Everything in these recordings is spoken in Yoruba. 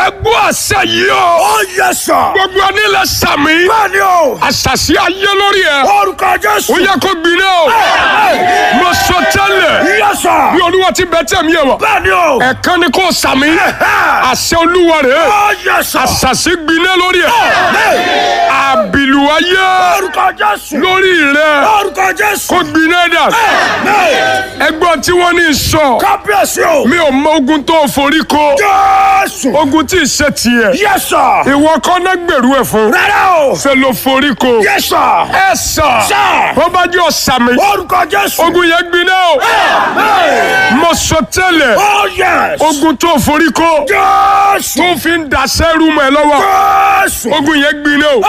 ẹgbẹ́ àṣẹ yìí o. Ó yẹ sà. gbogbo ẹni lẹ sàmì. Bẹ́ẹ̀ni o. àṣàṣì ayé lórí ẹ. Orúkọ Jésù. ó yẹ kó gbiná o. mo sọ tẹ́lẹ̀. Yẹ sà. bí olúwa ti bẹ tẹ̀ mí ẹ̀ wọ̀. Bẹ́ẹ̀ni o. ẹ̀kan ni kò sàmì. àṣẹ olúwa rẹ̀. Ó yẹ sà. àṣàṣì gbiná lórí ẹ. àbìlù ayé Orúkọ Jésù. lórí rẹ. Orúkọ Jésù. kó gbiná dà. ẹgbọ́n tí wọ́n ní sọ. Kábíyèsí o. mi ò mọ ogun tó forí ko. Jésù. ogun tí ì ṣe tiẹ̀. Yẹ sà. ìwọ kọ́ náà gbèrú ẹ̀ fún. Rárá o. ṣe ló forí ko. Yẹ sà. ẹ sà. Sà. wọ́n bá jẹ́ ọ̀sàmì. Orúkọ Jésù. ogun yẹn gbiná o. mo sọ tẹ́lẹ̀. Ó yẹ. ogun tó forí ko. Jésù. tó fi ń daṣẹ́ rú mọ́ ẹ lọ́wọ́. Jésù. ogun yẹn gbiná o.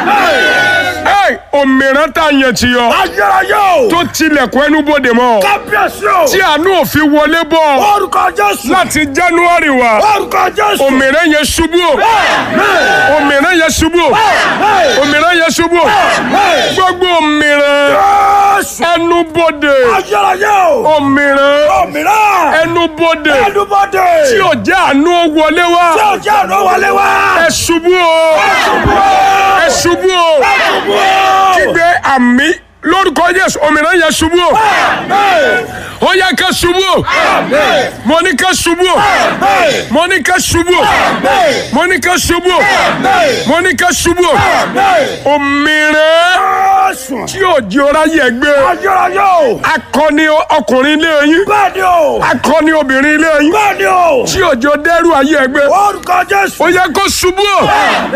ẹ òmìrán tá a yẹn ti yọ. Ayérayé o. tó tilẹ̀kùn ẹnu bòde mọ́. Kábíyèsí o. tí àánú òfin wọlé bọ̀. Orúkọ Jésù. láti january wá. Orúkọ Jésù. òmìrán yẹn ṣubú o. òmìrán yẹn ṣubú o. òmìrán yẹn ṣubú o. gbogbo òmìrán Jésù. ẹnu bòde. Ayérayé o. òmìrán Òmìnira. ẹnu bòde. Ẹnubodè. tí ò jẹ́ àánú wọlé Tí wá. ò jẹ́ àná wọlé wá. ẹ ṣubú o. ẹ ṣubú o. kígbe àmì lórúkọ Jésù òmìnira yẹn ṣubú o. ó yẹ ká ṣubú o. mo ní ká ṣubú o. mo ní ká ṣubú o. mo ní ká ṣubú o. mo ní ká ṣubú o. òmìnira Jésù. tí ò jẹ́ ọ̀rá yẹ gbé. Ayérayé o. akọni ọkùnrin ilé yín. Bẹ́ẹ̀ni o. akọni obìnrin ilé yín. Bẹ́ẹ̀ni o. tí ò jẹ́ dẹ́rù ayé ẹ gbé. Orúkọ Jésù. ó yẹ kó ṣubú o.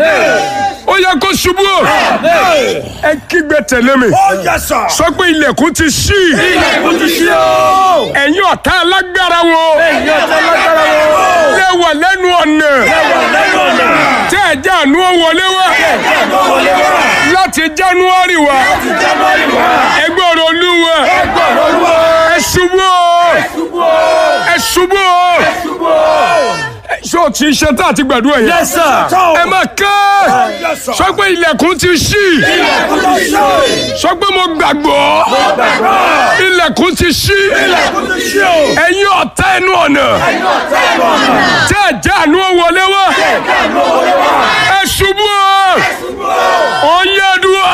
ó yẹ kó ṣubú o. ẹ kígbe tẹ̀lé mi. Ó yẹ sà. sọ pé ilẹ̀kùn ti ṣí. Ilẹ̀kùn ti ṣí o. ẹ̀yin ọ̀tá alágbára wo. Ẹ̀yin ọ̀tá lágbára wo. lẹ wà lẹ́nu ọ̀nà. Lẹ́nu ọ̀nà. tẹ́ ẹ̀ já àánú wọlé wá. Ẹ̀jẹ̀ àná wọlé wá. láti january wá. Jábọ̀lì wá. ẹgbẹ́ ọ̀rọ̀ olúwa. Ẹgbọ̀n olúwa. ẹ ṣubú o. Ṣubú o. ẹ ṣubú o. Ṣubú o. ṣé o ti ṣe tá àti gbàdúrà yẹn. Yes sir. ẹ máa ké. Yes sir. sọ pé ilẹ̀kùn ti ṣí. Ilẹ̀kùn ti ṣí. sọ pé mo gbàgbọ́. Gbàgbọ́. ilẹ̀kùn ti ṣí. Ilẹ̀kùn ti ṣí o. ẹ̀yin ọ̀tá ẹnu ọ̀nà. Ẹ̀yin ọ̀tá ẹ̀nu ọ̀nà. tẹ́ ẹ̀ já àánú wọlé wá. Ẹ̀jẹ̀ àná wọlé wá. ẹ ṣubú o. Ṣubú o. oyè dùà.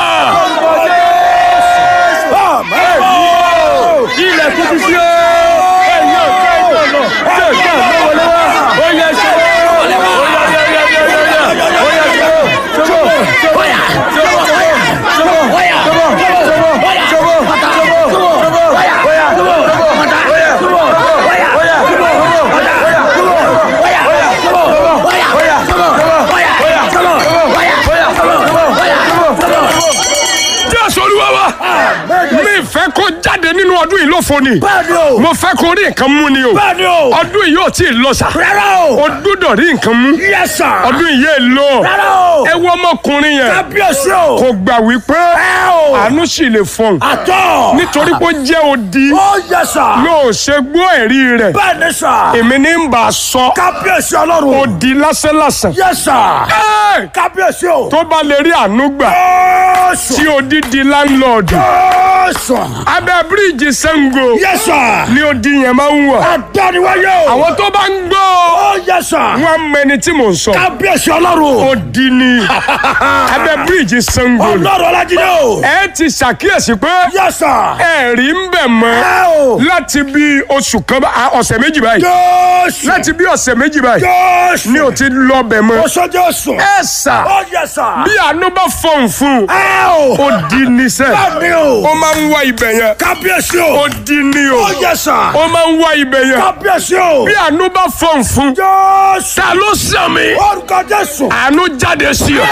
Ilẹ̀kùn ti ṣí o. Ẹ̀yin ọ̀tá ẹ̀nu ọ̀nà. Ẹ̀jẹ̀ àná wọlé wá. oyè ṣubú. jésù olúwa wa. mi fẹ́ kó jáde nínú ọdún yìí lófo ni. Bẹ́ẹ̀ni o. mo fẹ́ kó rí nǹkan mú ni o. Bẹ́ẹ̀ni o. ọdún yìí yóò tí ì lọ sà. Rárá o. o gbọ́dọ̀ rí nǹkan mú. Yes sir. ọdún yìí yé lọ. Rárá o. ẹ wọ ọmọkùnrin yẹn. Kábíyèsí o. kò gbà wípé Ẹ o. àánú sì lè fọhùn. Àtọ̀. nítorí pé ó jẹ́ odi. Ó yẹ sà. yóò ṣe gbọ́ ẹ̀rí rẹ̀. Bẹ́ẹ̀ni sà. èmi ní ń bà á sọ. Kábíyèsí ọlọ́run. odi lásánlàsàn. Yes sir. Ẹ́! Kábíyèsí o. tó bá lè rí àánú gbà Jésù. tí odi di láńlọ́ọ̀dù. Jésù. abẹ́ bíríìjì Ṣàngó Yes sir. ni odi yẹn máa ń wà. Adániwáyé o. àwọn tó bá ń gbọ́ Ó yẹ sà. wọn mọ ẹni tí mò ń sọ. Kábíyèsí ọlọ́run. odi ni abẹ́ bíríìjì Ṣàngó ni. Ọlọ́run Ọlájídé o. ẹ ti ṣàkíyèsí pé Yes sir. ẹ̀rí ń bẹ̀ mọ́ Ẹ o. láti bí oṣù kan bá- ah, ọ̀sẹ̀ méjì báyìí Jésù. láti bí ọ̀sẹ̀ méjì báyìí Jésù. ni ò ti lọ bẹ̀ mọ́. Ó sọ Jésù. ẹ sà Ó yẹ sà. bí àánú bá fọ̀n fún un Ẹ o. ó di níṣẹ́ Bẹ́ẹ̀ni o. ó máa ń wá ibẹ̀ yẹn Kábíyèsí ó o. di ní o Ó yẹ sà. ó máa ń wá ibẹ̀ yẹn Kábíyèsí o. bí àánú bá fọ̀n fún un Jésù. ta ló sàmì Orúkọ Jésù. àánú jáde sí ọ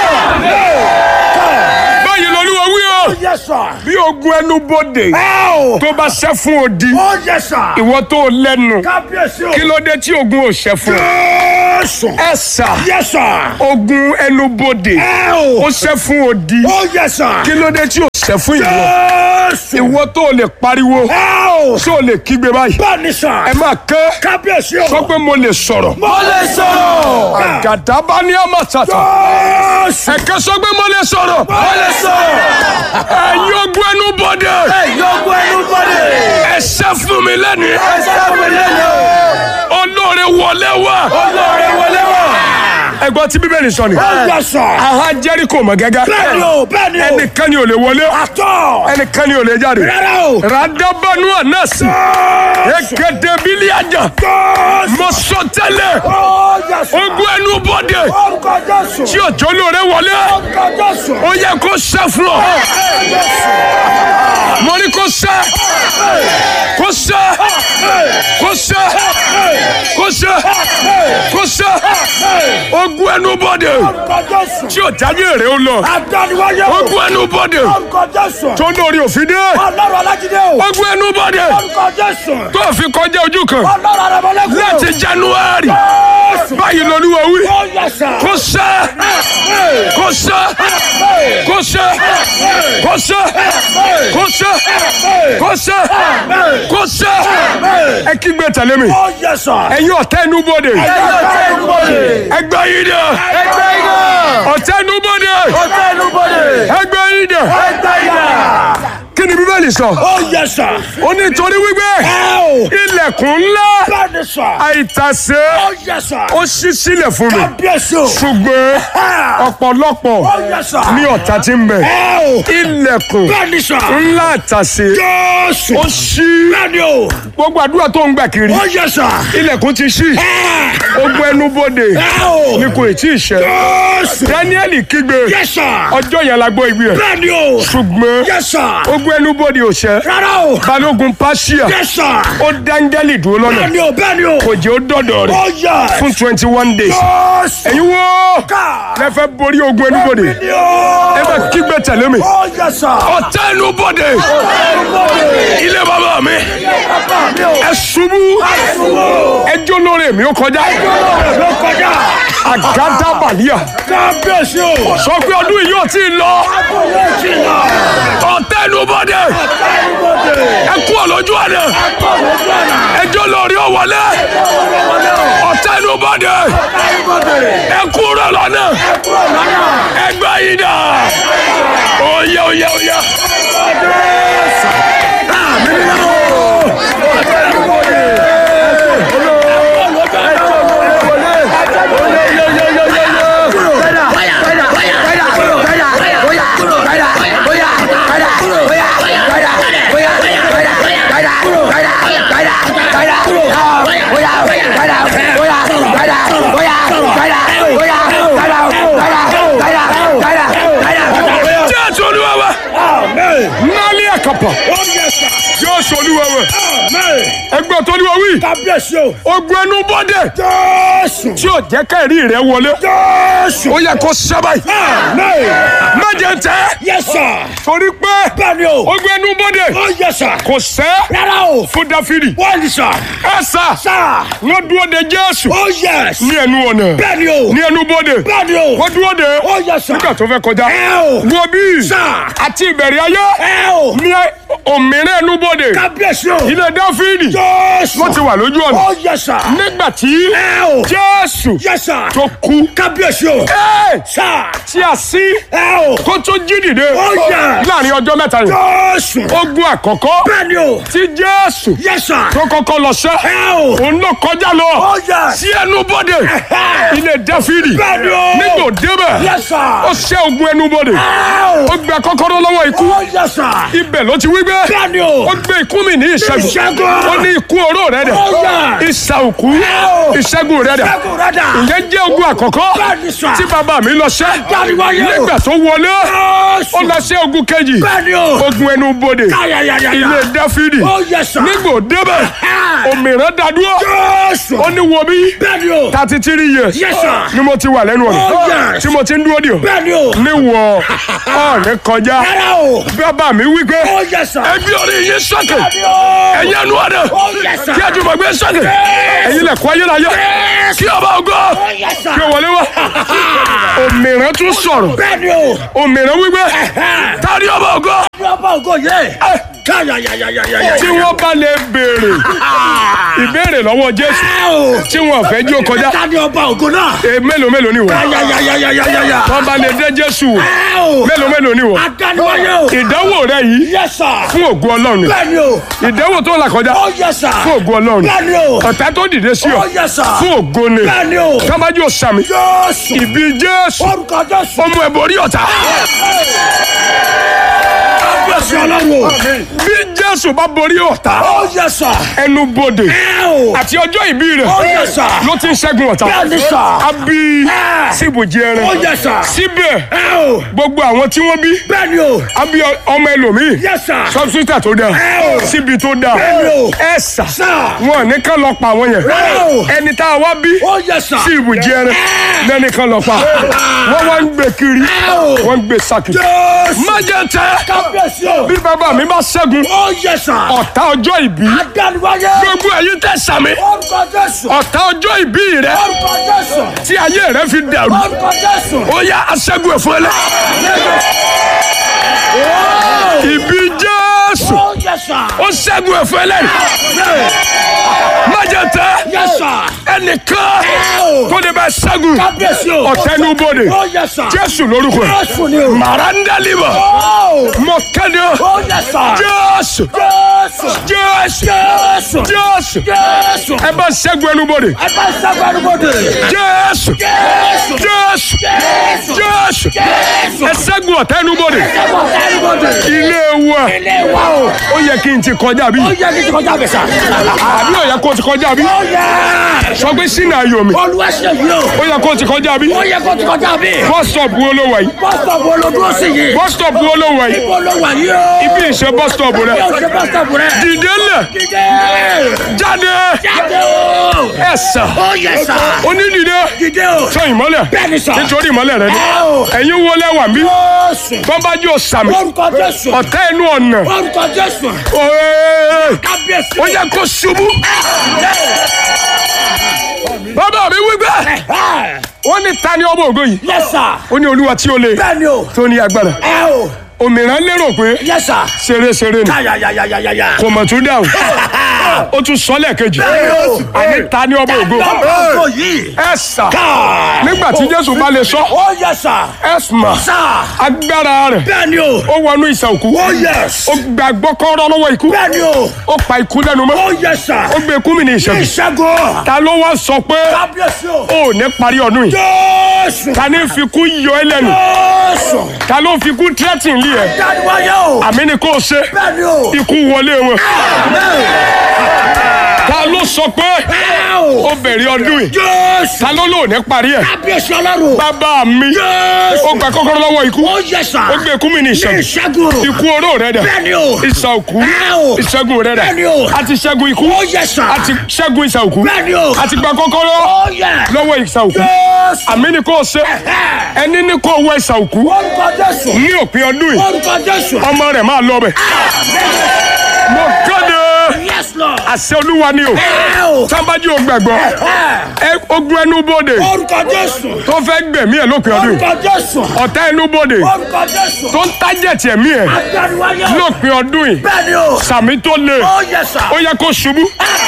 báyìí lolúwa wí o Ó yẹ sà. bí ogun ẹnu bodè Ẹ o. tó bá ṣẹ́ fún odi Ó yẹ sà. ìwọ tó lẹ́nu Kábíyèsí o. kí ló dé tí ogun ò ṣẹ́ fún ọ Jésù. ẹ sà Yẹ sà. ogun ẹnu bodè Ẹ ó o. ṣẹ́ fún odi Ó yẹ sà. kí ló dé tí ò ṣẹ́ fún ìwọ Jésù. ìwọ tó lè pariwo Ẹ o. tó lè kígbe báyìí Bẹ́ẹ̀ni sà. ẹ máa kẹ́ Kábíyèsí o. sọ pé mo lè sọ̀rọ̀ Mo lè sọ̀rọ̀. àgàdàbà ní àmàtàtà Jésù. ẹ̀kẹ́ sọ pé mo lè sọ̀rọ̀ Mo lè sọ̀rọ̀. ẹ̀yin ogun ẹnu bodè Yọ̀gbọ́ ẹnu bọ́dẹ̀. ẹ ṣẹ́ fún mi lẹ́nìí Ẹ sábẹ̀ lẹ́nu. olóore wọlé wá Olóore wọlé wá. ẹgbọ́n tí bíbélì sọ ni. Ó yẹ sà. aha jẹ́ríkò mọ̀ gẹ́gẹ́. Bẹ́ẹ̀ni o, bẹ́ẹ̀ni o. ẹnìkan ni ò lè wọlé. Àtọ̀. ẹnìkan ni ò lè jáde. Rárá o. radabanu anasi. ekete biliaja. mo sọ tẹ́lẹ̀. Ó yẹ sà. ogun ẹnu bọ́dẹ. Orúkọ Jésù. tí òjò lóore wọlé. Orúkọ Jésù. ó yẹ kó sẹ́ fún ọ. mo ní kó sẹ́. kó sẹ́. kó sẹ́. kó sẹ́. kó sẹ́. ogun ẹnu bọ́dẹ. Orúkọ Jésù. tí ò jáde èrè ó lọ. Àdániwáyé o. ogun ẹnu bọ́dẹ. Orúkọ Jésù. tó lórí òfin dé. Ọlọ́run Alájídé o. ogun ẹnu bọ́dẹ. Orúkọ Jésù. tó fi kọjá ojú kan. Ọlọ́run Arẹ̀mọ́lẹ́kùn o. láti january. Jésù. báyìí lolúwa wí. Ó yẹ sà. kó sẹ́. kó sẹ́. kó sẹ́. kó sẹ́. kó sẹ́. kó sẹ́. kó sẹ́. ẹ kígbe tẹ̀lé mi. Ó yẹ sà. ẹ̀yin ọ̀tá ẹnu bọ́dẹ. Ẹgbẹ́ ìnúbọ̀dé. ẹgbẹ́ yìí dẹ. Ẹgbẹ́ iná. ọ̀tá ẹnu bọ́dẹ. Ọ̀tẹ́ ìnúbọ̀dé. ẹgbẹ́ yìí dẹ. Ẹgbẹ́ iná. kí ni bíbélì sọ. Ó yẹ sà. ó ní torí wípé Ẹ o. ilẹ̀kùn ńlá Bẹ́ẹ̀ni sà. àìtàsé Ó yẹ sà. ó ṣí sílẹ̀ fún mi Kábíyèsí o. ṣùgbọ́n ọ̀pọ̀lọpọ̀ Ó yẹ sà. ní ọ̀tá tí ń bẹ Ẹ o. ilẹ̀kùn Bẹ́ẹ̀ni sà. ńlá àtàsé Jésù. ó ṣí Bẹ́ẹ̀ni o. gbogbo àdúrà tó ń gbà kiri Ó yẹ sà. ilẹ̀kùn ti ṣí Ẹ. ogun ẹnu bodè Ẹ o. ni kò tí ì ṣẹ Jésù. Dáníẹ́lì kígbe Yẹ sà. ọjọ́ yẹn la gbọ́ igbe ẹ̀ Bẹ́ẹ̀ni o. ṣùgbọ́n Yẹ sà. ogun ẹnu bodè ò ṣẹ Rárá o. balógun pàṣíà Yẹ sà. ó dáńgẹ́lì dúró lọ́nà Bẹ́ẹ̀ni o. Bẹ́ẹ̀ni o. kò jẹ́ ó dọ̀dọ̀ rẹ̀ Ó yẹ. fún twenty one days Jésù. ẹ̀yin wo Ká. lẹ́fẹ̀ borí ogun ẹnu bodè Bẹ́ẹ̀ni o. ẹ bẹ kígbe tẹ̀lé mi. Ó yẹ sà. ọ̀tá ẹnu bodè Ìnúbọ̀dé. ilé bàbá mi Bàbá mi o. ẹ ṣubú Àṣùwò. ẹjọ́ lórí mi ó kọjá Ọlọ́run ló kọjá. àgádá bàlíà Kábíyèsí o. sọ pé ọdún yìí ò tí ì lọ Akọ̀wé ti lọ. ọ̀tá ẹnu bodè Ọ̀tá ìnúbọ̀dé. ẹ kú ọ̀lọ́jú àná Akọ̀wé ti lọ. ẹjọ́ lórí ó wọlé ọ̀tá ẹnu bodè Ọ̀tá ìnúbọ̀dé. ẹ kú rẹ̀ lọ́nà Kúrò lọ́nà. ẹgbẹ́ yìí dà oyè oyè oyè. jésù olúwa wa Amen. nálẹ́ àkàpà Ó yẹ sà. jésù olúwa wa Amen. ẹgbẹ́ tó olúwa wí Kábíyèsí o. ogun ẹnu bọ́dẹ̀ Jésù. tí ò jẹ́ kẹ́rì rẹ wọlé Jésù. ó yẹ kó sábà yìí Amen. méje tẹ́ Yẹ sà. torí pé Bẹ́ẹ̀ni o. ogun ẹnu bọ́dẹ̀ Ó yẹ sà. kò sẹ́ Rárá o. fún dáfídì Wọ́n ní sà. ẹ sà Sà. wọ́n dúró de jésù Ó yẹ. ní ẹnu ọ̀nà Bẹ́ẹ̀ni o. ní ẹnu bọ́dẹ̀ Bẹ́ẹ̀ni o. wọ́n dúró de Ó yẹ sà. nígbà tó fẹ́ kọjá Ẹ o. wo bí Sà. àti ìbẹ̀rẹ̀ ayé Ẹ o. ní òmìnira ẹnu bọ́dẹ̀ Kábíyèsí o. ilé dáfídì Jésù. ló ti wà lójú ọ̀nà Ó yẹ sà. nígbà tí Ẹ o. jésù Yẹ sà. tó kú Kábíyèsí o. ẹ́ẹ̀, Sà. tí a sí Ẹ o. kó tó jí dìde Ó yẹ. láàrin ọjọ́ mẹ́ta yìí Jésù. ogun àkọ́kọ́ Bẹ́ẹ̀ni o. tí jésù Yẹ sà. tó kọ́kọ́ lọ sẹ́ Ẹ o. òun ló kọjá lọ Ó yẹ. sí ẹnu bọ́dẹ̀ Ẹ. ilé dáfídì Bẹ́ẹ̀ni o. nígbò débẹ̀ Yẹ sà. ó ṣẹ́ ogun ẹnu bọ́dẹ̀ Ẹ o. ó gba kọ́kọ́rọ́ lọ́wọ́ ikú Ó yẹ sà. ibẹ̀ ló ti wí gbé Bẹ́ẹ̀ni o. ó gbé ikú mi ní ìṣẹ́gun Ìṣẹ́gun. ó ní ikú oró rẹ̀ dẹ̀ Ó yẹ. ìṣà òkú Ẹ o. ìṣẹ́gun rẹ̀ dẹ̀ Ṣẹ́gun rẹ̀ dà. ìyẹn jẹ́ ogun àkọ́kọ́ Bẹ́ẹ̀ni sà. tí bàbá mi lọ sẹ́ Dáríwáyé o. nígbà tó wọlé Jésù. ó lọ sí ogun kejì Bẹ́ẹ̀ni o. ogun ẹnu bodè Káyàyàyà. ilé dáfídì Ó yẹ sà. nígbò débẹ̀ Ẹ. òmìnira dádúró Jésù. ó ní wo bí Bẹ́ẹ̀ni o. thirty three years Yes, sir. ni mo ti wà lẹ́nu Oh, ọ̀nà yes. tí mo ti ń dúró dì ọ́ Bẹ́ẹ̀ni o. ní wọ ọ̀nì kọjá Rárá o. bàbá mi wí pé Ó yẹ sà. ẹbí orí yín sọ́kè Bẹ́ẹ̀ni o. ẹ̀yin ẹnu ọ̀nà Ó yẹ sà. kí ẹ jùmọ̀ gbé sọ́kè ẹ̀yin lẹ̀kọ́ ayérayé Yes. kí ọba ògo Ó yẹ sà. kí o wọlé wá òmìnira tún sọ̀rọ̀ Bẹ́ẹ̀ni o. òmìnira wí pé tani ọba ògo ọba ògo yẹ. káyàyàyàyàyà. tí wọ́n bá lè béèrè ìbéèrè lọ́wọ́ jésù ẹ o. tí wọ́n fẹ́ jí ó kọjá ta ni ọba ògo náà. e mélòó mélòó ni wọ́n káyàyàyàyàyà. wọ́n bá lè dé jésù wò ẹ o. mélòó mélòó ni wọ́n adániwáyé o. ìdánwò rẹ yìí yẹ sà. fún ògo ọlọ́run ni bẹ́ẹ̀ni o. ìdánwò tó là kọjá ó yẹ sà. fún ògo ọlọ́run ni bẹ́ẹ̀ni o. ọ̀tá tó dìde sí ọ ó yẹ sà. fún ògo ni bẹ́ẹ̀ni o. tábàjì ò sàmì jésù. ìbí jésù orúkọ jésù. ọmọ ẹ̀ borí ọ̀tá kábíyèsí ọlọ́run o. bí jésù bá borí ọ̀tá ó yẹ sà. ẹnu bodè ẹ o. àti ọjọ́ ìbí rẹ̀ ó yẹ sà. ló ti ń ṣẹ́gun ọ̀tá bẹ́ẹ̀ni sà. a bí ẹ. síbòjì ẹran ó yẹ sà. síbẹ̀ ẹ o. gbogbo àwọn tí wọ́n bí bẹ́ẹ̀ni o. a bí ọmọ ẹlòmíì yẹ sà. sọ́bsítà tó dáa Ẹ o. síbi tó dáa Bẹ́ẹ̀ni o. ẹ sà Sà. wọn ní kán lọ pa àwọn yẹn Rárá o. ẹni tá a wá bí ó yẹ sà. sí ibùjẹ ẹran lẹ́ni kan lọ pa wọ́n wá ń gbé kiri Ẹ o. wọ́n ń gbé sákì jésù. májètẹ́ kábíyèsí o. bí bàbá mi bá ṣẹ́gun ó yẹ sà. ọ̀tá ọjọ́ ìbí adániwáyé. gbogbo ẹ̀yin tẹ́ sàmì orúkọ jésù. ọ̀tá ọjọ́ ìbí rẹ orúkọ jésù. tí ayé rẹ fi dàrú orúkọ jésù. ó yá aṣẹ́gun ẹ̀fọ́ ẹlẹ́ ìbí jésù ó yẹ sà. ó ṣẹ́gun ẹ̀fọ́ ẹlẹ́ májètẹ́ yẹ sà. ẹnìkan o. tó lè bá ṣẹ́gun kábíyèsí o. ọ̀tẹ́nubodè ó yẹ sà. jésù lórúkọ ẹ̀ jésù ni o. màrándálíbà ó. mọ̀kẹ́dẹ́ ó yẹ sà. jésù jésù. jésù jésù. jésù jésù. ẹ bá ṣẹ́gun ẹnubodè ẹ bá sábà arúgbóde. jésù jésù. jésù jésù. jésù jésù. ẹ ṣẹ́gun ọ̀tẹ́nubodè ẹ bá arúgbóde. ilé wa ilé wa o. ó yẹ kí n ti kọjá bí ó yẹ kí n ti kọjá bẹ̀ sà. àbí ó yẹ kó ti kọjá bí ó yẹ. sọ pé sínú ayọ̀ mi olúwa ṣe yìí o. ó yẹ kó ti kọjá bí ó yẹ kó ti kọjá bí. bus stop wo ló wà yìí bọ́sítọ̀pù olódúró sí yìí. bus stop wo ló wà yìí ibo ló wà yìí o. ibi ìṣe bus stop rẹ yóò ṣe bọ́sítọ̀pù rẹ. dìde lẹ̀ dídé. jáde jáde o. ẹ sà ó yẹ sà. onídìde dídé o. sọ ìmọ́lẹ̀ bẹ́ẹ̀ni sà. nítorí ìmọ́lẹ̀ rẹ ni ẹ o. ẹ̀yin wọlé wà mí jésù. bọ́mbájú ọ̀sàmì orúkọ jésù. ọ̀tá ẹnu ọ̀nà orúkọ jésù. Oee, kábíyèsí. ó yẹ kó ṣubú bàbá mi wí bẹ́ẹ̀ ó ní ta ni ọmọ ògo yìí yẹ sà. ó ní olúwa tí ó le bẹ́ẹ̀ni o. tó ní agbára ẹ o. òmìnira lérò pé yẹ sà. ṣeréṣeré ni yáyáyáyáyá. kò mọ̀ tún dáhùn ó tún sọ lẹ́ẹ̀kejì o. àní ta ni ọmọ ògo ọmọ yìí. ẹ sà nígbà tí jésù bá lè sọ ó yẹ sà. ẹ mà sà. agbára rẹ̀ bẹ́ẹ̀ni o. ó wọnú ìsà òkú ó yẹ. ó gbàgbọ́ kọ́rọ́ lọ́wọ́ ikú bẹ́ẹ̀ni o. ó pa ikú lẹ́nu mọ́ ó yẹ sà. ó gbé ikú mi ní ìṣẹ́gun ìṣẹ́gun. ta ló wá sọ pé kábíyèsí o. ó ní parí ọdún yìí jésù. ta ní fi kú yọ ẹ lẹ́nu jésù. ta ló fi kú tírẹ́tìn lé ẹ dániwáyé o. àmì ni kò ṣe bẹ́ẹ̀ni o. ikú wọlé wọn ta ló sọ pé ẹ o. ó bẹ̀rẹ̀ ọdún yìí jésù. ta ló lò ní parí ẹ̀ kábíyèsí ọlọ́run. bàbá mi jésù. ó gba kọ́kọ́rọ́ lọ́wọ́ ikú ó yẹ sà. ó gbé ikú mi ní ìṣẹ́gun ìṣẹ́gun. ikú oró rẹ dà bẹ́ẹ̀ni o. ìsà òkú ẹ o. ìṣẹ́gun rẹ dà bẹ́ẹ̀ni o. a ti ṣẹ́gun ikú ó yẹ sà. a ti ṣẹ́gun ìsà òkú bẹ́ẹ̀ni o. a ti gba kọ́kọ́rọ́ ó yẹ. lọ́wọ́ ìsà òkú jésù. àmì ni kò ṣe ẹni ní kò wọ ìsà òkú orúkọ jésù. ní òpin ọdún yìí orúkọ jésù. ọmọ rẹ̀ máa lọ bẹ̀ mo kéde yes lord. àṣẹ olúwa ni o ẹ o. sábàjì ò gbàgbọ́ ẹ ogun ẹnu bòde orúkọ jésù. tó fẹ́ gbẹ̀mí ẹ̀ lópin ọdún yìí orúkọ jésù. ọ̀tá ẹnu bòde orúkọ jésù. tó ń tájẹ̀tì ẹ̀mí ẹ̀ adániwáyé o. lópin ọdún yìí bẹ́ẹ̀ni o. sàmì tó le ó yẹ sà. ó yẹ kó ṣubú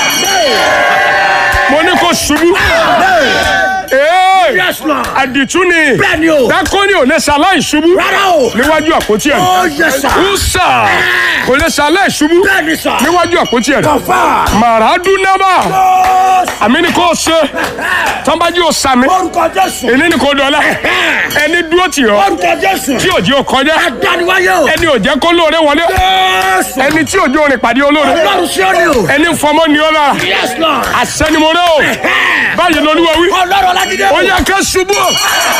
mo ní kó ṣubú ee yes lord. àdìtú ni bẹ́ẹ̀ni o. dákọ́ni ò lè ṣaláì ṣubú rárá o. níwájú àpótí ẹ̀ ó yẹ sà. ùsà kò lè ṣaláì ṣubú bẹ́ẹ̀ni sà. níwájú àpótí ẹ̀ kọfà. màràdúnábà jésù. àmì ni kò ṣe tọ́nbájú ò sàmì orúkọ jésù. èní ni kò dọ̀la ẹni dúró tì ọ́ orúkọ jésù. tí òjì ò kọjá adániwáyé o. ẹni ò jẹ́ kó lóore wọlé jésù. ẹni tí òjò rìn pàdé olóore ọlọ́run sí ọ́ni o. ẹni fọmọ ni ó lára yes lord. àṣẹnimọ̀rẹ́ o báyìí lolúwa wí ọlọ́run ọlájídé ó o. yẹ ká ṣubú o.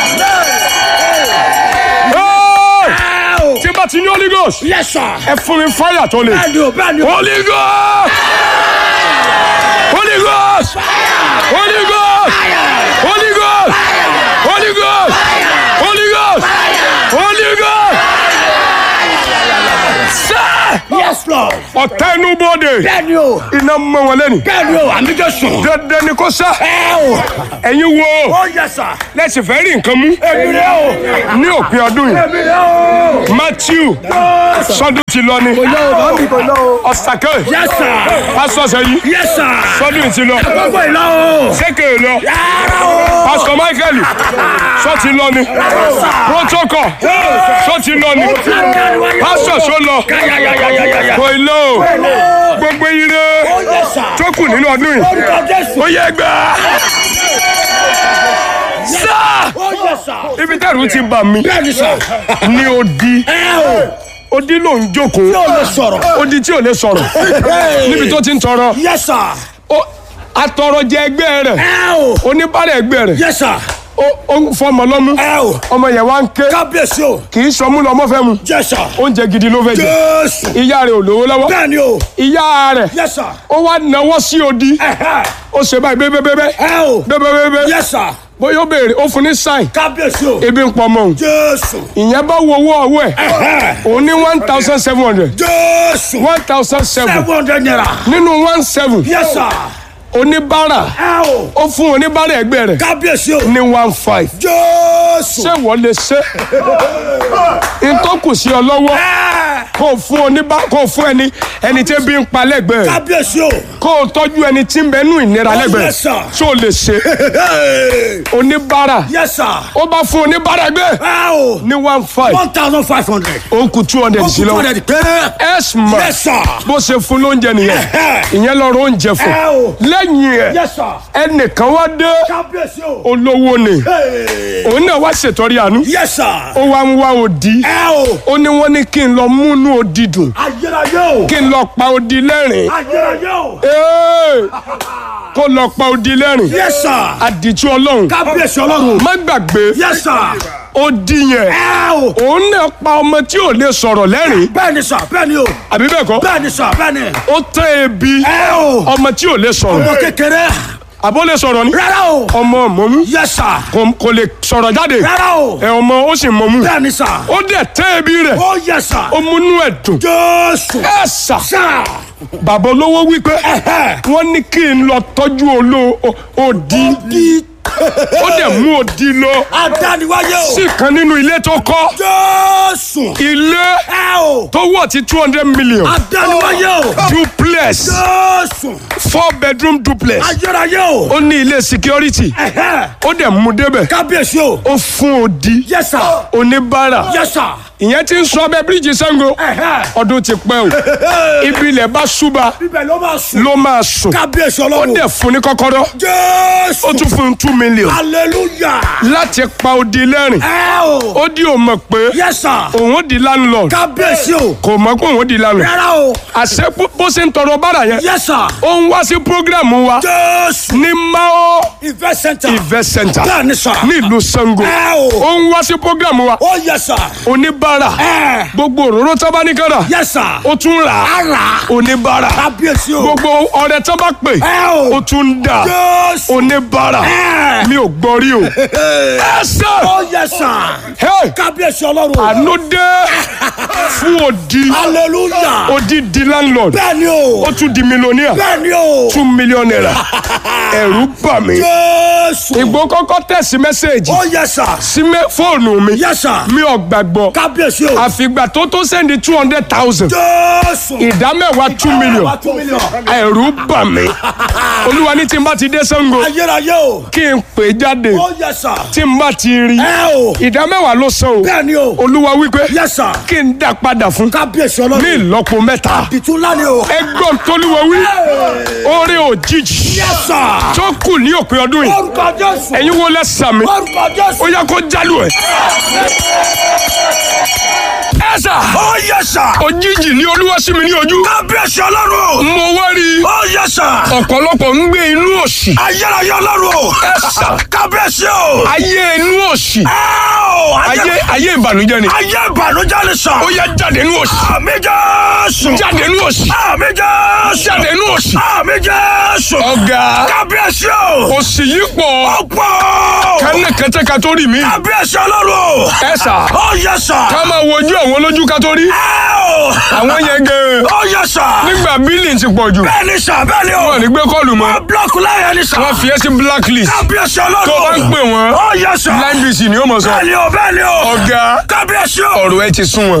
Hey! ẹ o. tí bá ti ní holy ghost yes sir. ẹ fún mi fáyà tó le bẹ́ẹ̀ni o bẹ́ẹ̀ni o. holy ghost holy ghost holy ghost holy ghost holy ghost holy ghost holy ghost sir yes lord. ọ̀tá inú bóde bẹ́ẹ̀ni o iná mọ́ wọn lẹ́nu bẹ́ẹ̀ni o àmì Jésù. dandan ni kò sá ẹ o ẹ̀yin wo ó yẹ sà. lẹ́sìn fẹ́ rí nǹkan mú èmi rẹ o ní òpin ọdún yìí èmi rẹ o. Matthew sọdún ti lọ ni lọ o bá mi kò lọ o. ọ̀sàkẹ́ yẹ sà. pásítọ̀ sẹ́yìn yẹ sà. sọdún ti lọ gbogbo ìlọ o. sékè lọ yàrá o. pásítọ̀ Michael sọ ti lọ ni protocol sọ ti lọ ni pásítọ̀ sọ lọ yàyàyàyàyà. kò ì lọ o gbogbo ire ó yẹ sà. tó kù nínú ọdún yìí orúkọ Jésù. ó yẹ gbà sá ó yẹ sà. ibi tẹ́rù ti bà mí bẹ́ẹ̀ni sà. ní odi ẹ o. odi ló ń jókòó yóò lè sọ̀rọ̀. odi tí ò lè sọ̀rọ̀ níbi tó ti ń tọrọ yẹ sà. ó atọrọjẹ ẹgbẹ́ rẹ̀ ẹ o. oníbàárà ẹgbẹ́ rẹ̀ yẹ sà. ó ó ń fọmọ lọ́mú ẹ o. ọmọ yẹn wá ń ké kábíyèsí o. kì í sọmú lọmọ fẹ́ mu yẹ sà. oúnjẹ gidi ló fẹ́ jẹ Jésù. ìyá rẹ̀ ò lówó lọ́wọ́ bẹ́ẹ̀ni o. ìyá rẹ̀ yẹ sà. ó wá náwó sí odi ẹ̀hẹ́. ó ṣe báyìí bébébébé ẹ o. bébébébé yẹ sà. bóyá ó béèrè ó fún ní sáì kábíyèsí o. ebi ń pọ̀ mọ́ òun Jésù. ìyẹn bá wo owó ọwọ́ ẹ̀ ẹ̀hẹ́. òun ní one thousand seven hundred Jésù. one thousand seven seven hundred naira. nínú one seven yẹ sà. oníbàárà ẹ o. ó fún oníbàárà ẹgbẹ́ rẹ̀ kábíyèsí o. ní one five Jésù. ṣé wọ́n lè ṣe ntọ́kù sí ọ lọ́wọ́ Ẹ. kó o fún oníbà kó o fún ẹni ẹni tí ebi ń pa lẹ́gbẹ̀ẹ́ rẹ̀ kábíyèsí o. kó o tọ́jú ẹni tí ń bẹ nú ìnira lẹ́gbẹ̀ẹ́ yes, sir. rẹ̀ ṣé o lè ṣe oníbàárà yẹ sà. ó bá fún oníbàárà ẹgbẹ́ ẹ o. ní one five one thousand five hundred. ó kù two hundred sí two lọ́wọ́ hundred péré. ẹ̀sìmọ̀ Yes, sir. bó ṣe fún lóúnjẹ nìyẹn Ẹ̀hẹ́. ìyẹn lọ́rọ̀ oúnjẹ fún Ẹ o. lẹ́yìn ẹ̀ Yes, sir. ẹnìkan wá dé kábíyèsí o. olówó ni Hey. òun náà wá ṣètọ́rí àánú Yes, sir. ó wá ń wá òdì ẹ o. ó ní wọ́n ní kí n lọ múnú òdì dùn ayérayé o. kí n lọ pa òdì lẹ́rìn ayérayé o. Ee, kó lọ pa òdì lẹ́rìn Yes, sir. àdìtú ọlọ́run kábíyèsí ọlọ́run. má gbàgbé Yes, sir. òdì yẹn ẹ o. òun náà pa ọmọ tí ò lè sọ̀rọ̀ lẹ́rìn bẹ́ẹ̀ni sà bẹ́ẹ̀ni o. àbí bẹ́ẹ̀ kọ́ bẹ́ẹ̀ni sà bẹ́ẹ̀ni. ó tẹ́ ebi ẹ o. ọmọ tí ò lè ọmọ sọ̀rọ̀ kékeré. àbó lè sọ̀rọ̀ ni rárá o. ọmọ mọ̀mú Yes, sir. kò kò lè sọ̀rọ̀ jáde rárá o. ẹ ọmọ ó sì mọ̀mú bẹ́ẹ̀ni sà. ó dẹ̀ tẹ́ ebi rẹ̀ ó yẹ sà. ó múnú ẹ̀ dùn Jésù. ẹ sà sà. bàbá olówó wípé Ẹ̀hẹ́. wọ́n ní kí n lọ tọ́jú olóò òdì di. ó dẹ̀ mú òdì lọ adániwáyé o. sí kan nínú ilé tó kọ́ Jésù. ilé ẹ o. tó wọ̀ tí two hundred million adániwáyé o. duplex Jésù. four bedroom duplex ayérayé o. ó ní ilé security Ẹ̀hẹ́. ó dẹ̀ mú débẹ̀ kábíyèsí o. ó fún òdì Yes, sir. oníbàárà Yes, sir. ìyẹn ti ń sọ abẹ́ bíríìjì Ṣàngó Ẹ̀hẹ́. ọdún ti pẹ́ o ibi ilẹ̀ bá ṣúba Bíbẹ̀ ló máa sùn. ló máa sùn kábíyèsí ó ọlọ́run. dẹ̀ fún ní kọ́kọ́rọ́ Jésù. ó tún fún un two million hallelujah. láti pa odi lẹ́rìn ẹ o. ó di ò mọ̀ pé Yes, sir. òun ó di landlord kábíyèsí o. kò mọ̀ pé òun ó di landlord rárá o. àṣẹ bó- bó ṣe ń tọrọ bára yẹn Yes, sir. ó ń wá sí program wa Jésù. ní Mao Invest center. event center bẹ́ẹ̀ni sà. nílùú Ṣàngó ẹ o. ó ń wá sí program wa ó yẹ sà. oníbàárà ẹ. gbogbo òróró tó bá ní kára Yes, sir. ó tún rà á ara. oníbàárà kábíyèsí o. gbogbo ọrẹ tó bá pè ẹ o. ó tún ń dà Jésù. oníbàárà ẹ. mi ò gbọ́ rí o ẹ sẹ́ ó yẹ sà. Hey! kábíyèsí ọlọ́run. àánú dé fún òdi hallelujah. òdi di landlord bẹ́ẹ̀ni o. ó tún di millionaire bẹ́ẹ̀ni o. two million naira ẹ̀rù bà mí Jésù. ìgbó kọ́kọ́ tẹ̀sí mẹ́sẹ̀gì ó yẹ sà. sí mẹ́- fóònù mi Yes, sir. mi ò gbàgbọ́ kábíyèsí o. àfìgbà tó tó sẹ́ndí two hundred thousand Jésù. ìdá mẹ́wàá two million Wá two million. ẹ̀rù bà mí olúwa ní tí n bá ti dé Ṣàngó ayérayé o. kí n pè jáde ó yẹ sà. tí n bá ti rí ẹ o. ìdá mẹ́wàá ló san o bẹ́ẹ̀ni o. olúwa wípé Yes, sir. kí n dá padà fún kábíyèsí ní ọlọ́run. ìlọ́po mẹ́ta ìtúlá ni o. ẹgbọ́n tolúwa wí orí òjijì Yes, sir. tó kù ní òpin ọdún yìí orúkọ Jésù. ẹ̀yin wo lẹ sàmì orúkọ ó Jésù. yẹ kó jálù ẹ̀. ẹ sà ó yẹ sà. òjijì ní olúwa sí mi ní ojú kábíyèsí ọlọ́run. mo wá rí i ó yẹ sà. ọ̀pọ̀lọpọ̀ ń gbé inú òṣì ayérayé ọlọ́run. ẹ sà kábíyèsí o. ayé inú òṣì ẹ o. ayé ayé ìbànújẹ́ ni ayé ìbànújẹ́ ni sà. ó yẹ jáde inú òṣì àmì Jésù. jáde inú òṣì àmì Jésù. jáde inú òṣì àmì Jésù. ọ̀gá kábíyèsí o. òṣì yìí pọ̀ ọ̀pọ̀. kánà kẹtẹ ká tó rí mi. kábíyèsí ọlọ́run. ẹ sà ó yẹ sà. ká máa wojú àwọn olójú ká tó rí. àwọn yẹn gan. ó yẹ sà. nígbà bílì ti pọ̀ jù. bẹ́ẹ̀ ni sà bẹ́ẹ̀ ni o. wọn ò ní gbé kọ́ọ̀lù mọ́. búlọ́ọ̀kù láyé ni sà. wọ́n fi ẹ́ sí blacklist. kábíyèsí ọlọ́run. tó bá ń pè wọ́n ó yẹ sà. line bc ni ó mọ̀ sọ. bẹ́ẹ̀ ni o bẹ́ẹ̀ ni o. ọ̀gá kábíyèsí o. ọ̀rọ̀ ẹ ti sún wọn.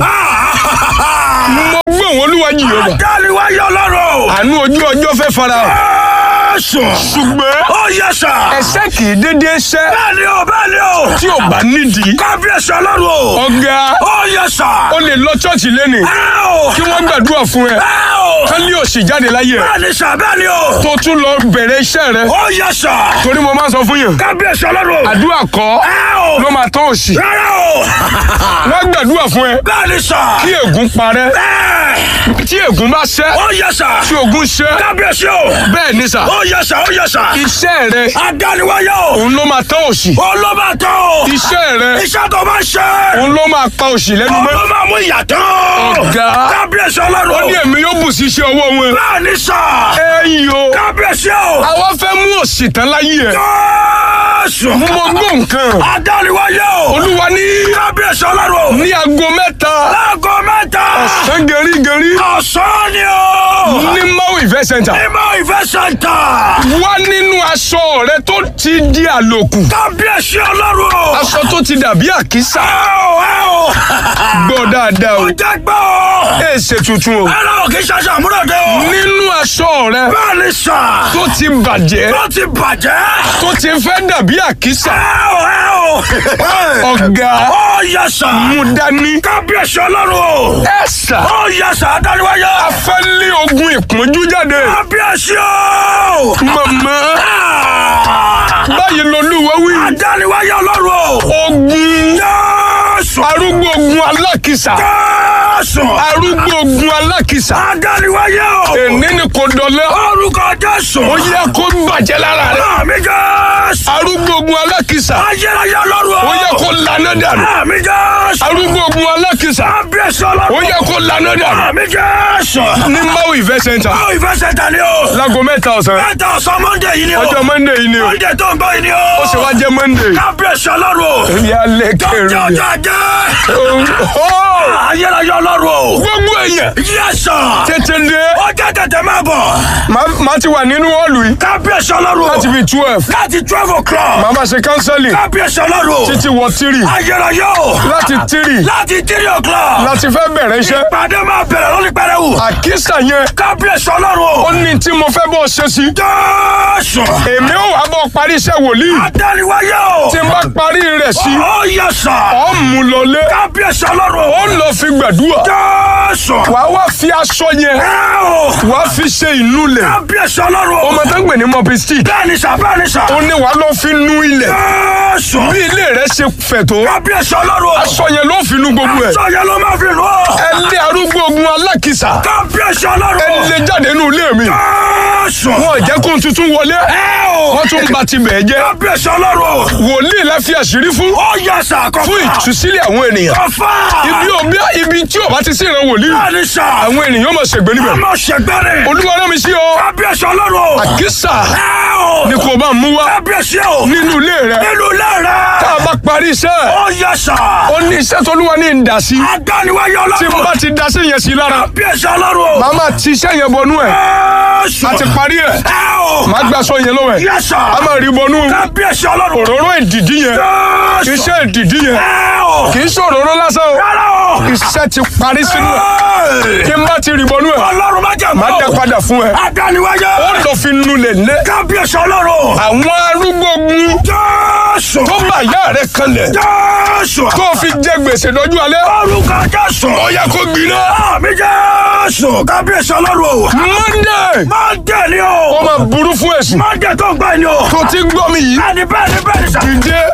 mo gbé wọn olúwa jìyọba. dáàlì wáyé ọlọ́run. àánú ojú ọjọ́ fẹ́ fara hàn. sùn. ṣùgbọ́n ó yẹ sà. ẹsẹ̀ kì í dédé ṣẹ́ bẹ́ẹ̀ ni o bẹ́ẹ̀ ni o. tí ò bá nídìí. kábíyèsí ọlọ́run. ọ̀gá ó yẹ sà. ó lè lọ ṣọ́ọ̀ṣì lẹ́nìí kí wọ́n gbàdúrà fún ẹ kán lé òsì jáde láyé ẹ bẹ́ẹ̀ ni sà bẹ́ẹ̀ ni o. tó tún lọ bẹ̀rẹ̀ iṣẹ́ rẹ ó yẹ sà. torí mo máa ń sọ fún yàn kábíyèsí ọlọ́run. àdúrà kọ́ ló máa tán òsì rárá o. wọ́n gbàdúrà fún ẹ bẹ́ẹ̀ ni sà. kí ègún parẹ́ bẹ́ẹ̀. tí ègún bá ṣẹ́ ó yẹ sà. tí ògún ṣẹ́ kábíyèsí o. bẹ́ẹ̀ ni sà ó yẹ sà ó yẹ sà. iṣẹ́ rẹ adániwáyé o. òun ló máa tán òsì ó ló máa tán o. iṣẹ́ rẹ iṣẹ́ tó máa ṣe. òun ló máa pa òsì lẹ́nu ó mọ́ ló máa mú ìyàtọ̀. Ọ̀gá. kábíyèsí ó ọlọ́run. ní èmi yóò bù sí iṣẹ́ ọwọ́ wọn bẹ́ẹ̀ ni sà. ẹ̀yìn o kábíyèsí o. àwa fẹ́ mú òsì tán láyé ẹ Jésù. mo gbọ́ nǹkan adániwáyé o. olúwa ní kábíyèsí ọlọ́run. ní aago mẹ́ta láago mẹ́ta. ọ̀sán gẹ̀rígẹ̀rí ọ̀sán ni o. ní maui event center ìmọ̀ ìfẹ́ sẹ́ńtà. wá nínú aṣọ rẹ tó ti di àlòkù kábíyèsí ọlọ́run o. aṣọ tó ti dàbí àkísà ẹ o ẹ o. gbọ́ dáadáa o ó jẹ́ gbọ́ o. ẹ ṣe tuntun o ẹ̀rọ kì í ṣaṣọ àmúròde o. nínú aṣọ rẹ bẹ́ẹ̀ ni sà. tó ti bàjẹ́ tó ti bàjẹ́. tó ti fẹ́ dàbí àkísà ẹ o ẹ o. ọ̀gá ó yẹ sà. mú dání kábíyèsí ọlọ́run o. ẹ sà ó yẹ sà adániwáyé. fẹ́ lé ogun ìpọ́njú jáde kábíyèsí o. màmá báyìí lolúwa wí adániwáyé ọlọ́run o. ogun Jésù. arúgbó ogun alákìsà Jésù. arúgbó ogun alákìsà adániwáyé o. èní ni kò dọ̀lẹ́ orúkọ Jésù. ó yẹ kó bàjẹ́ lára rẹ àmì Jésù. arúgbó ogun alákìsà ayérayé ọlọ́run o. ó yẹ kó lànà dànù àmì Jésù. arúgbó ogun alákìsà kábíyèsí ó ọlọ́run. yẹ kó lànà dànù àmì Jésù. ní maui event center ó ìfẹ́ sẹ́ńtà ni o. láago mẹ́ta ọ̀sán mẹ́ta ọ̀sán mọ́ndé yìí ni o. ọjọ́ monday yìí ni o mọ́ndé tó ń gbọ́ yìí ni o. ó sì wá jẹ́ monday kábíyèsí ọlọ́run o. ìyá lẹ́kẹ̀rẹ́ jọjọ jẹ. ayérayé ọlọ́run o. gbogbo èèyàn yẹ́sà. tètè dé ó jẹ́ tètè máa bọ̀. màá ti wà nínú họ́ọ̀lù yìí kábíyèsí ọlọ́run o. láti fi twelve láti twelve o'clock. màá máa ṣe kánsẹ́lì kábíyèsí ọlọ́run o. títí wọ tírì ayérayé o. láti tírì láti three o'clock. láti fẹ́ bẹ̀rẹ̀ iṣẹ́ ìpàdé máa bẹ̀rẹ̀ lórí pẹrẹwu. àkísà yẹn kábíyèsí ọlọ́run ó o. ní tí mo fẹ́ bọ́ ṣe sí jésù. èmi ò wá bọ́ parí iṣẹ́ wòlíì adániwáyé o. tí n bá parí rẹ̀ sí ó yẹ́sà. ọ̀ mú lọlé kábíyèsí ọlọ́run ó o. lọ fi gbàdúrà jésù. wàá wá fi aṣọ yẹn ẹ o. wàá fi ṣe ìnulẹ̀ kábíyèsí ọlọ́run o. ọmọ tó ń gbè ní mopi stick bẹ́ẹ̀ni sà bẹ́ẹ̀ni sà. ó ní wàá lọ fi nu ilẹ̀ jésù. bí ilé rẹ̀ ṣe fẹ̀ tó kábíyèsí ọlọ́run o. aṣọ yẹn ló fi nu gbogbo ẹ̀ sọ̀yẹ́ ló máa fi lù ọ́. ẹ lé arúgbó ogun alákìsà kábíyèsí ọlọ́run ẹ o. lé jáde nínú ilé mi jésù. wọn ò jẹ́ kó n tuntun wọlé ẹ o. wọ́n tún ba ti bẹ̀ jẹ́ kábíyèsí ọlọ́run o. wòlíì la fi àṣírí fún ó yẹ sà kọfà. fún ìtúsílẹ̀ àwọn ènìyàn kọfà. ibi òbí ibi tí ò bá ti sí ìran wòlíì bẹ́ẹ̀ni sà. àwọn ènìyàn máa ṣègbè níbẹ̀ ọmọ ṣègbẹ́rẹ́. olúwa rán mi sí ọ kábíyèsí ọlọ́run o. àkísà ẹ o. ni kò bá mú wá kábíyèsí o. nínú ilé rẹ nínú ilé rẹ. tá a bá parí iṣẹ́ ó yẹ sà. ó ní iṣẹ́ tó lúwa ní ìdásí adániwáyé tí n ọlọ́run. bá ti dasí yẹn sí lára kábíyèsí ọlọ́run o. màá máa ti iṣẹ́ yẹn bọnú ẹ̀ jésù. a ti parí ẹ̀ ẹ o. màá gbà sọ yẹn lọ́wọ́ ẹ̀ yẹ sà. a máa rí bọnú kábíyèsí ọlọ́run. òróró ìdìdí yẹn jésù. iṣẹ́ ìdìdí yẹn ẹ o. kì í ṣe òróró lásán o rárá o. iṣẹ́ ti parí sínú ẹ̀ Ẹ. kí n bá ti rí bọnú ẹ̀ ọlọ́run má jẹ́ màá mọ́. dá padà fún ẹ adániwáyé. ó lọ fi nulẹ̀ lé kábíyèsí ọlọ́run. àwọn arúgbó gun jésù. tó bá ìyá rẹ kanlẹ̀ jésù. tó fi jẹ gbèsè lọ́jọ́ alẹ́ orúkọ jésù. ó yẹ kó gbiná àmì jésù. kábíyèsí ọlọ́run. monday má jẹ́ ni ó o. máa burú fún ẹ̀sùn má jẹ́ tó ń gbà ni o. tó ti ń gbọ́ mi yìí bẹ́ẹ̀ni bẹ́ẹ̀ni bẹ́ẹ̀ni sà. dìde ọjà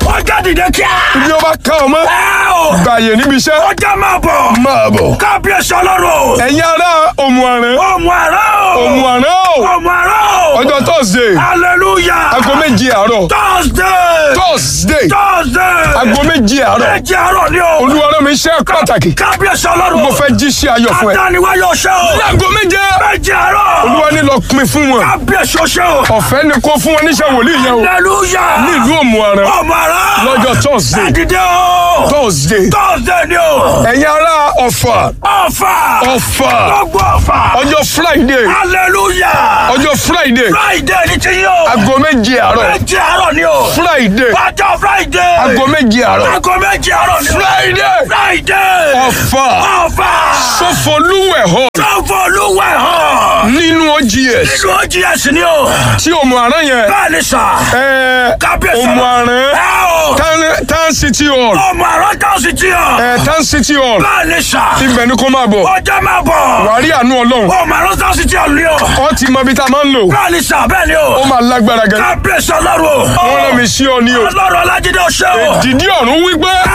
dìde kíá. bí ó bá ká ọmọ ẹ o. gbàyè níbi iṣẹ́ ọjọ́ máa bọ̀. máa bọ̀. kábíyèsí ọlọ́run. ẹ̀yin ará òmùàrán ọmọ àrà o. òmùàrán o ọmọ àrà o. ọjọ́ thursday hallelujah. aago méje àárọ̀ thursday. thursday thursday. aago méje àárọ̀ méje àárọ̀ ni o. olúwa rán mi iṣẹ́ pàtàkì kábíyèsí ọlọ́run. mo fẹ́ jíṣẹ́ ayọ̀ fún ẹ. adániwáyọ̀ ṣe o. aago méje méje àárọ̀. olúwa ní lọ pin fún wọn kábíyèsí o ṣe o. ọ̀fẹ́ ni kó fún wọn níṣẹ́ wòlíì yẹn o hallelujah. ní ìlú òmùàrán ọmọ àrà. lọ́jọ́ thursday ẹ̀dìdẹ́ o. thursday thursday ni o. ẹ̀yin ará ọ̀fà ọ̀fà. ọ̀fà gbogbo ọ̀fà. ọjọ́ friday hallelujah. ọjọ́ friday friday ni ti yín o. aago méje àárọ̀ méje àárọ̀ ni o. friday ọjọ́ friday. aago méje àárọ̀ aago méje àárọ̀ ni o. friday friday. ọ̀fà ọ̀fà. sọfọlúwẹ̀ hall sọ́fọ̀ olúwẹ̀ hàn. nínú ogs nínú ogs ni o. tí òmùàrán yẹn bẹ́ẹ̀ ni sà. ẹ̀ kábíyèsí òmùàrán ẹ o. Town- town city hall ọmọ àrọ́ tó sì ti hàn. ẹ̀ town city hall bẹ́ẹ̀ ni sà. ibẹ̀ ni kó máa bọ̀ ọjọ́ máa bọ̀. wàá rí àánú ọlọ́run ọmọ àrọ́ tó sì ti hàn ni o. ọ ti mọ ibi tá a máa ń lò bẹ́ẹ̀ ni sà bẹ́ẹ̀ ni ó o. máa lágbára gan kábíyèsí ọlọ́run o. wọ́n rán mi sí ọ ní o ọlọ́run ọlájídé ọ̀ṣẹ́ o. dìdí ọ̀run wípé ẹ